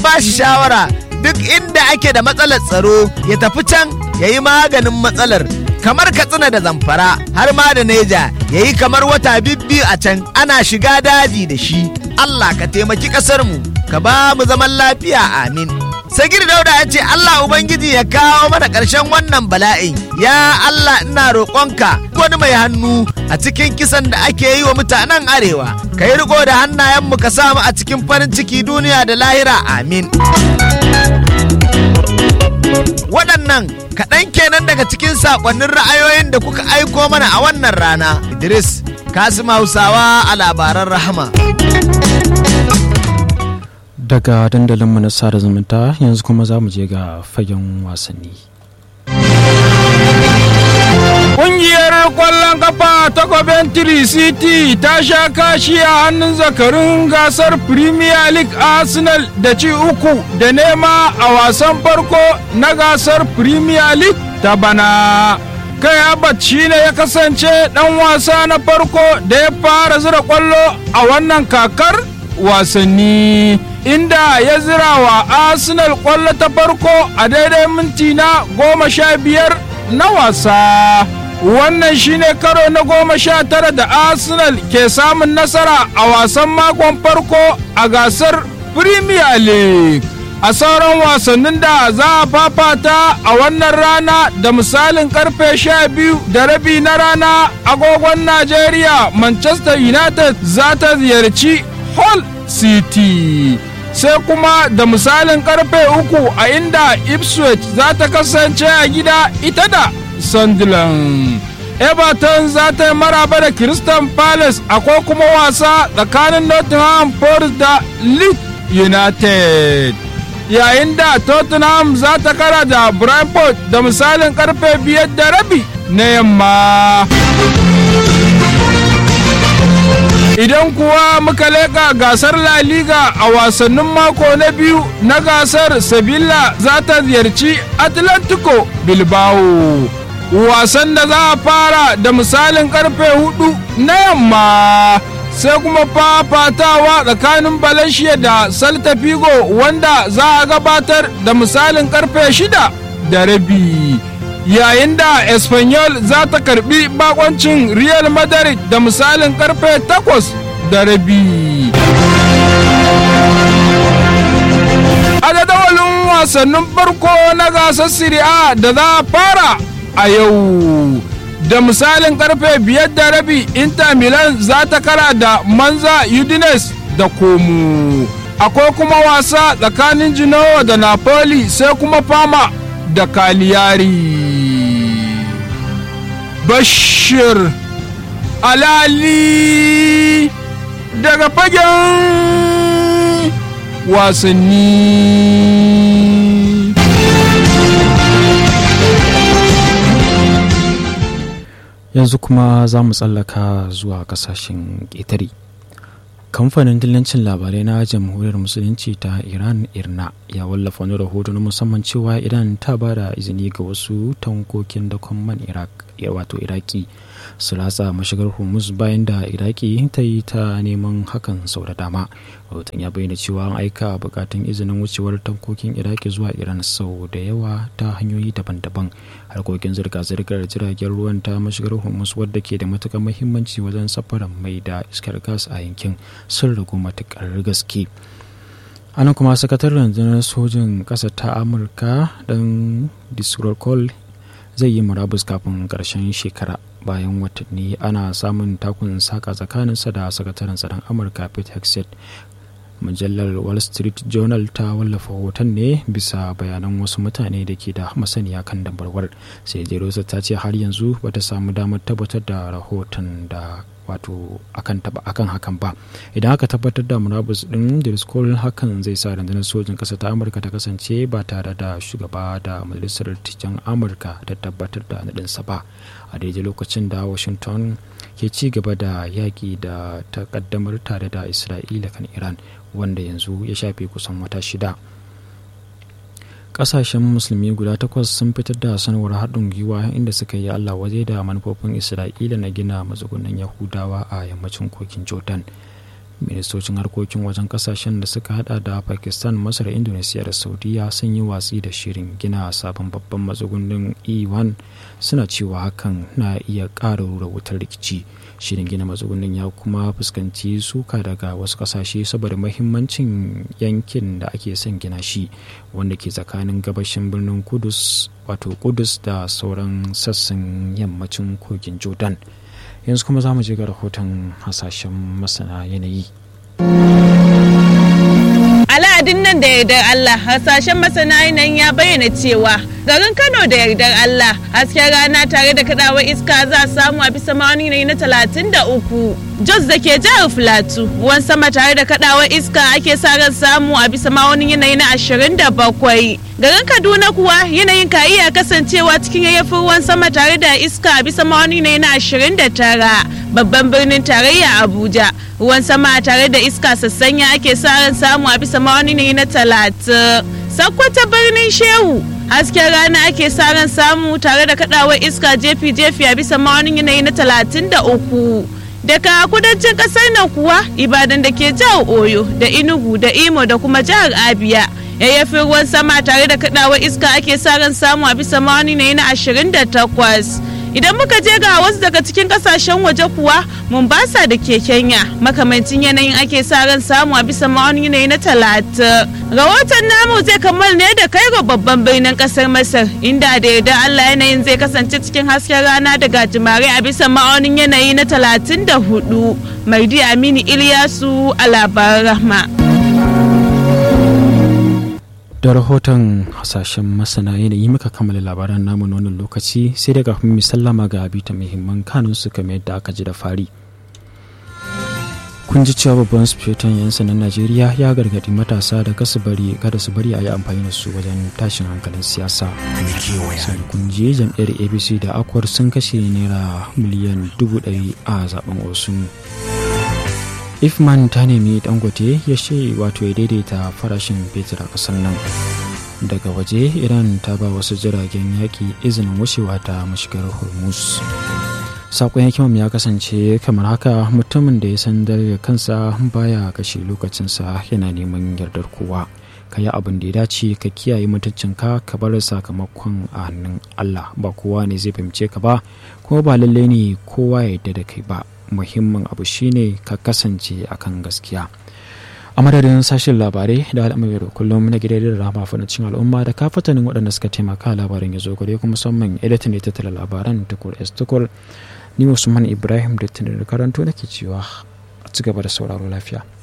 ba shi shawara duk inda ake da matsalar tsaro ya tafi can ya yi maganin matsalar kamar katsina da zamfara har ma da neja ya yi kamar wata bibbi a can ana shiga daji da shi Allah ka taimaki ƙasarmu ka ba mu zaman lafiya amin sagir dauda ya ce Allah ubangiji ya kawo mana ƙarshen wannan bala'in ya Allah ina roƙonka wani mai hannu a cikin kisan da ake yi wa mutanen arewa ka yi riko da hannayenmu ka samu a cikin farin ciki duniya da lahira amin waɗannan kaɗan kenan daga cikin saƙonnin ra'ayoyin da kuka aiko mana a wannan rana idris kasim hausawa a labaran rahama daga dandalinmu na sada zumunta yanzu kuma za mu je ga fagen wasanni Ƙungiyar ƙwallon kafa ta Coventry City ta sha kashi a hannun zakarun gasar Premier League Arsenal da ci uku da nema a wasan farko na gasar Premier League ta bana. Kai Abat shi ne ya kasance ɗan wasa na farko da ya fara zira ƙwallo a wannan kakar wasanni. Inda ya zira wa Arsenal ƙwallo ta farko a daidai minti na goma sha biyar na wasa. wannan shine karo na goma sha tara da arsenal ke samun nasara a wasan makon farko a gasar premier league a sauran wasannin da za a fafata a wannan rana da misalin karfe sha biyu da rabi na rana agogon najeriya manchester united za ta ziyarci hull city sai kuma da misalin karfe uku a inda ipswich za ta kasance a gida ita da Sunderland. Everton za ta yi maraba da Crystal Palace akwai kuma wasa tsakanin Nottingham Forest da Leeds United. Yayin da Tottenham za ta kara da Brentford da misalin karfe biyar da rabi na yamma. Idan kuwa muka leƙa gasar La Liga a wasannin mako na biyu na gasar Sevilla za ta ziyarci Atlantico Bilbao. wasan da za a fara da misalin karfe hudu na yamma sai kuma fafatawa tsakanin Valencia da Celta Vigo wanda za a gabatar da misalin karfe shida da rabi yayin da Espanyol za ta karbi bakoncin Real Madrid da misalin karfe takwas da rabi a jadawalin wasannin farko na gasar Serie A da za a fara a yau da misalin karfe biyar da rabi inter milan za ta kara da manza udines da komu akwai kuma wasa tsakanin genoa da napoli sai kuma fama da kaliyari bashir alali daga fagen wasanni yanzu kuma za mu tsallaka zuwa kasashen ƙetare kamfanin dillancin labarai na jamhuriyar musulunci ta iran irna ya wallafa wani rahoto na musamman cewa iran ta ba da izini ga wasu tankokin dakon man iraq wato iraki su ratsa mashigar hormuz bayan da iraki ta yi ta neman hakan sau da dama rahoton ya bayyana cewa an aika bukatun izinin wucewar tankokin iraki zuwa iran sau da yawa ta hanyoyi daban-daban harkokin zirga-zirgar jiragen ruwan ta mashigar hormuz wadda ke da matukar muhimmanci wajen safarar mai da iskar gas a yankin sun ragu matukar gaske anan kuma sakataren rundunar sojin ƙasa ta amurka dan disrokol zai yi murabus kafin ƙarshen shekara bayan watanni ana samun takun saka tsakaninsa da sakataren tsaron amurka pete hexet mujallar wall street journal ta wallafa hoton ne bisa bayanan wasu mutane da ke da masaniya kan dambarwar sai jerosa ta ce har yanzu bata samu damar tabbatar da rahoton da wato akan taba akan hakan ba idan aka tabbatar da murabus din driscoll hakan zai sa rundunar sojin kasa ta amurka ta kasance ba tare da shugaba da majalisar tijan amurka da tabbatar da nadinsa ba a daidai lokacin da washington ke ci gaba da yaƙi da takaddamar tare da isra'ila kan iran wanda yanzu ya shafe kusan wata shida kasashen musulmi guda takwas sun fitar da sanarwar haɗin gwiwa inda suka yi allah waje da manufofin isra'ila na gina matsugunan yahudawa a yammacin kokin jordan ministocin harkokin wajen kasashen da suka hada da pakistan masar indonesia da saudiya sun yi watsi da shirin gina sabon babban matsugunin e1 suna cewa hakan na iya ƙara rura wutar rikici shirin gina matsugunin ya kuma fuskanci suka daga wasu kasashe saboda mahimmancin yankin da ake son gina shi wanda ke tsakanin gabashin birnin kudus wato kudus da sauran sassan yammacin kogin jordan yanzu kuma za mu je ga rahoton hasashen masana yanayi al'adun nan da yardar Allah hasashen masana yanayin ya bayyana cewa garin Kano da yardar Allah hasken rana tare da kadawar iska za a samu a bisa ma'auni na talatin da uku. Jos da ke jihar Filatu ruwan sama tare da kadawar iska ake sa ran samu a bisa ma'aunin yanayi na ashirin da bakwai. Garin Kaduna kuwa yanayin ka iya kasancewa cikin yayyafin ruwan sama tare da iska a bisa ma'auni na ashirin da tara. Babban birnin tarayya Abuja ruwan sama tare da iska sassanya ake sa ran samu a bisa ma'auni ne na talatin. Sakkwata birnin Shehu hasken rana ake sa ran samu tare da kadawar iska jefi-jefi a bisa ma'aunin yanayi na talatin da uku. Daga kudancin kasar nan kuwa Ibadan da ke jihar Oyo da Enugu da Imo da kuma jihar Abia. yayyafin ruwan sama tare da kadawar iska ake sa ran samu a bisa ma'auni ne na ashirin da takwas. idan muka je ga wasu daga cikin kasashen waje kuwa mombasa da ke kenya makamancin yanayin ake sa ran samu a bisa ma'aunin yanayi na talatin rahoton namu zai kammala ne da kai ga babban birnin kasar masar inda da yarda allah yanayin zai kasance cikin hasken rana da gajimare a bisa ma'aunin yanayi na talatin da hudu mardi aminu iliyasu a labaran rahma da rahoton hasashen masana yanayi muka kammala labaran namu na wannan lokaci sai daga mu sallama ga abita muhimman kanun su kamar yadda aka ji da fari kun ji cewa babban sufetan 'yan sanan najeriya ya gargadi matasa da kasu bari kada su bari a yi amfani da su wajen tashin hankalin siyasa sai kun ji jam'iyyar abc da akwar sun kashe naira miliyan dubu ɗari a zaben osun ifman ta nemi dangote ya ce wato ya daidaita farashin fetur a kasar nan daga waje iran ta ba wasu jiragen yaƙi izinin wucewa ta mashigar hormuz sakon hikimam ya kasance kamar haka mutumin da ya san da kansa baya kashe lokacinsa yana neman yardar kowa ka yi abin da ya dace ka kiyaye mutuncinka ka bar sakamakon a hannun allah ba kowa ne zai fahimce ka ba kuma ba lallai ne kowa ya yarda da kai ba muhimmin abu shine ka kasance akan gaskiya a madadin sashen labarai da al'amari da kullum na gidan da rama cin al'umma da kafatanin waɗanda suka taimaka labarin ya zo gare kuma musamman editan da tattala labaran tukur s tukur ni usman ibrahim da tunar karanto nake cewa a ci gaba da sauraro lafiya